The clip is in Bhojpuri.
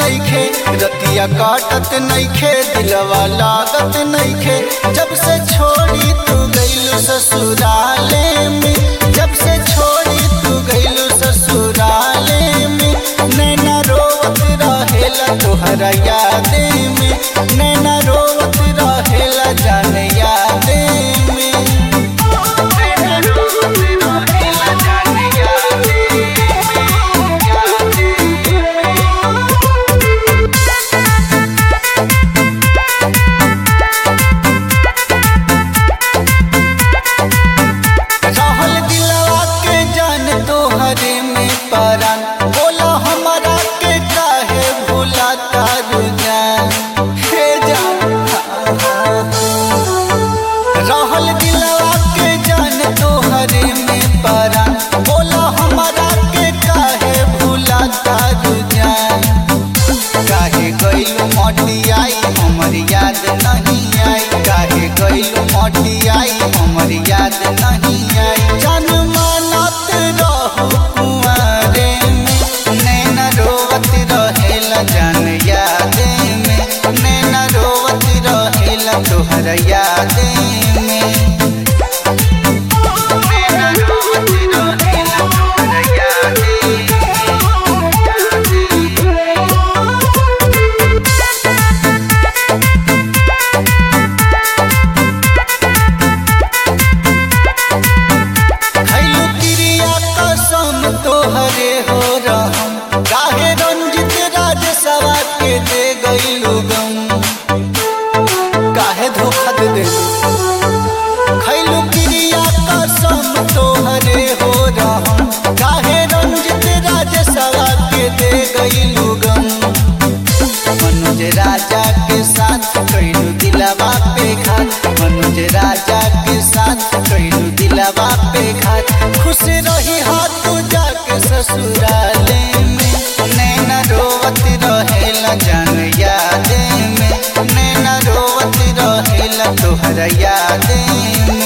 नइखे रतिया काटत नइखे दिलवा लागत नइखे जब से छोड़ी तू गइलू ससुराले में जब से छोड़ी तू गइलू ससुराले में नैना रोवत रहेला तोहरा यादे में नैना रोवत रहेला जान यादे में नैना रोवत रहेला जान यादे में, यादे में। रहल दिलवा के जान तोहरे में परान बोला हमारा के काहे भूला तारू जान हे जान रहल दिलवा के जान तोहरे में परान बोला हमारा के काहे भूला तारू जान काहे गइलू मटियाई हमर याद नहीं आई काहे गइलू मटियाई हमर याद नहीं आई जान मानत रहू कुंवारे में नैना रोवत रहेला जान यादे में नैना रोवत रहेला तोहर यादे में नैना रोवत रहेला तोहर यादे में। खैलू क्रिया कसम तोहरे हो रहम काहे रंजित राज सवा के दे गईलू गम काहे धोखा दे दे खैलू क्रिया कसम तोहरे हो रहम काहे रंजित राज सवा के दे गईलू गम मनोज राजा के साथ कैलू दिलवा पे घात मनोज राजा के साथ कैलू दिलवा पे घात खुश रही हाथ तू जाके ससुराले में नैना रोवत रहेला जान यादे में नैना रोवत रहेला तोहरा यादे में